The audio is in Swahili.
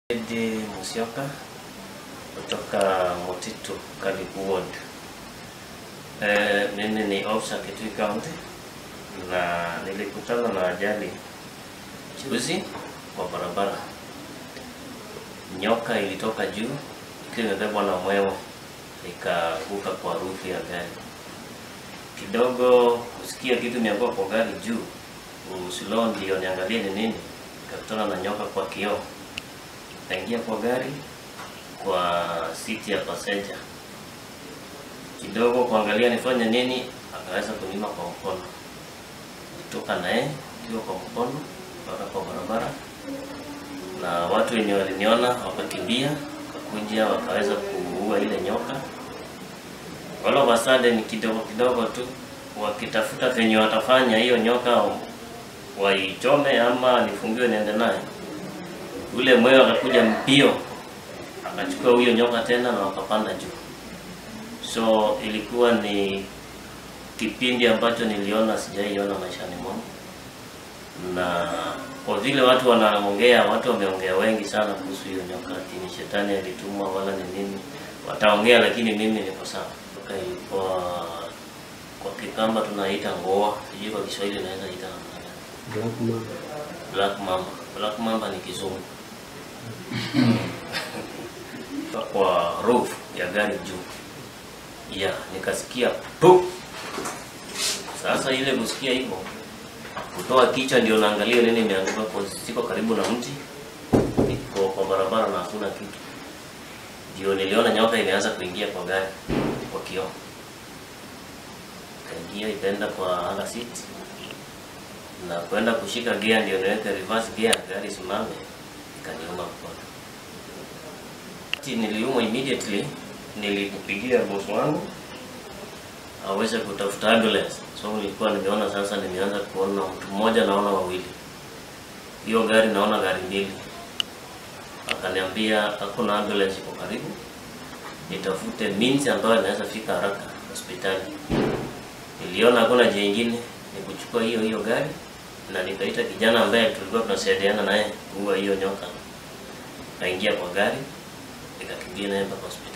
Edi Musyoka kutoka Motitu Karibu Ward. Eh, mimi ni officer Kitui County na nilikutana na ajali juzi kwa barabara. Nyoka ilitoka juu ikiwa imebebwa na mwewe ikaanguka kwa rufu ya gari. Kidogo kusikia kitu nianguka kwa gari juu, usilo ndio niangalie ni nini, nikakutana na nyoka kwa kioo kaingia kwa gari kwa siti ya passenger. Kidogo kuangalia nifanye nini, akaweza kunima kwa mkono. Kutoka naye ikiwa kwa mkono mpaka kwa barabara, na watu wenye waliniona wakakimbia, wakakuja wakaweza kuua ile nyoka. All of a sudden, kidogo kidogo tu wakitafuta venye watafanya hiyo nyoka waichome ama nifungiwe niende naye ule mwewe akakuja mbio akachukua huyo nyoka tena na wakapanda juu. So ilikuwa ni kipindi ambacho niliona sijaiona maishani mwangu, na kwa vile watu wanaongea, watu wameongea wengi sana kuhusu hiyo nyoka, ati ni shetani alitumwa wala ni nini, wataongea, lakini mimi niko sawa. Nyoka ilikuwa kwa Kikamba tunaita ngoa, sijui kwa Kiswahili naweza ita namna gani. Black Mamba. Black Mamba. Black Mamba ni kizungu. kwa roof ya gari juu. Ya, nikasikia pu. Sasa ile kusikia hivyo kutoa kichwa ndio naangalia nini imeanguka kwa siko karibu na mti. Niko kwa barabara na hakuna kitu. Ndio niliona nyoka imeanza kuingia kwa gari kwa kioo. Kaingia ikaenda kwa anga seat na kwenda kushika gear ndio niweke reverse gear gari simame, ikaniuma mkono. Ati Niliumwa immediately, nilipigia boss wangu aweze kutafuta ambulance. So nilikuwa nimeona sasa, nimeanza kuona mtu mmoja, naona wawili, hiyo gari naona gari mbili. Akaniambia hakuna ambulance iko karibu, nitafute means ambayo inaweza fika haraka hospitali. Niliona hakuna njia ingine, ni kuchukua hiyo hiyo gari na nikaita kijana ambaye tulikuwa tunasaidiana naye kuua hiyo nyoka. Kaingia kwa gari nikakimbia naye mpaka hospitali.